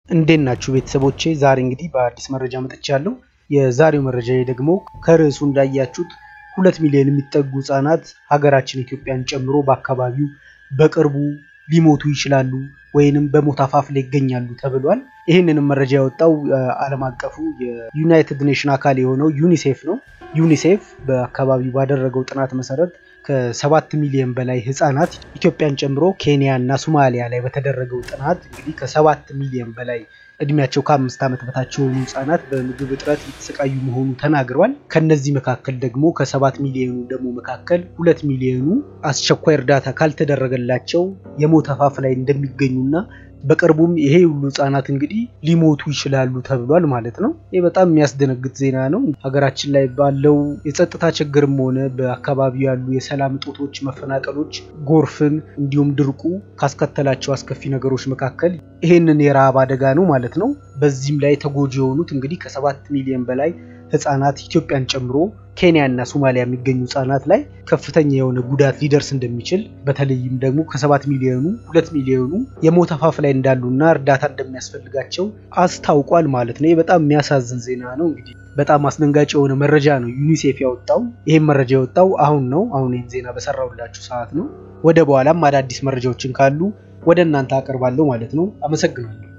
እንዴት ናችሁ ቤተሰቦቼ? ዛሬ እንግዲህ በአዲስ መረጃ መጥቻለሁ። የዛሬው መረጃ ደግሞ ከርዕሱ እንዳያችሁት ሁለት ሚሊዮን የሚጠጉ ህጻናት ሀገራችን ኢትዮጵያን ጨምሮ በአካባቢው በቅርቡ ሊሞቱ ይችላሉ ወይንም በሞት አፋፍ ላይ ይገኛሉ ተብሏል። ይህንንም መረጃ ያወጣው ዓለም አቀፉ የዩናይትድ ኔሽን አካል የሆነው ዩኒሴፍ ነው። ዩኒሴፍ በአካባቢው ባደረገው ጥናት መሰረት ከሰባት ሚሊዮን በላይ ህጻናት ኢትዮጵያን ጨምሮ ኬንያ እና ሶማሊያ ላይ በተደረገው ጥናት እንግዲህ ከሰባት ሚሊዮን በላይ እድሜያቸው ከአምስት ዓመት በታች የሆኑ ህጻናት በምግብ እጥረት እየተሰቃዩ መሆኑ ተናግረዋል። ከነዚህ መካከል ደግሞ ከሰባት ሚሊዮኑ ደግሞ መካከል ሁለት ሚሊዮኑ አስቸኳይ እርዳታ ካልተደረገላቸው የሞት አፋፍ ላይ እንደሚገኙና በቅርቡም ይሄ ሁሉ ህጻናት እንግዲህ ሊሞቱ ይችላሉ ተብሏል ማለት ነው። ይህ በጣም የሚያስደነግጥ ዜና ነው። ሀገራችን ላይ ባለው የጸጥታ ችግርም ሆነ በአካባቢው ያሉ የሰላም እጦቶች፣ መፈናቀሎች፣ ጎርፍን እንዲሁም ድርቁ ካስከተላቸው አስከፊ ነገሮች መካከል ይሄንን የረሃብ አደጋ ነው ማለት ነው። በዚህም ላይ ተጎጂ የሆኑት እንግዲህ ከሰባት ሚሊዮን በላይ ህጻናት ኢትዮጵያን ጨምሮ ኬንያ እና ሶማሊያ የሚገኙ ህጻናት ላይ ከፍተኛ የሆነ ጉዳት ሊደርስ እንደሚችል በተለይም ደግሞ ከሰባት ሚሊዮኑ ሁለት ሚሊዮኑ የሞት አፋፍ ላይ እንዳሉና እርዳታ እንደሚያስፈልጋቸው አስታውቋል ማለት ነው። ይህ በጣም የሚያሳዝን ዜና ነው። እንግዲህ በጣም አስደንጋጭ የሆነ መረጃ ነው ዩኒሴፍ ያወጣው። ይህም መረጃ የወጣው አሁን ነው። አሁን ይህን ዜና በሰራሁላችሁ ሰዓት ነው። ወደ በኋላም አዳዲስ መረጃዎችን ካሉ ወደ እናንተ አቀርባለሁ ማለት ነው። አመሰግናለሁ።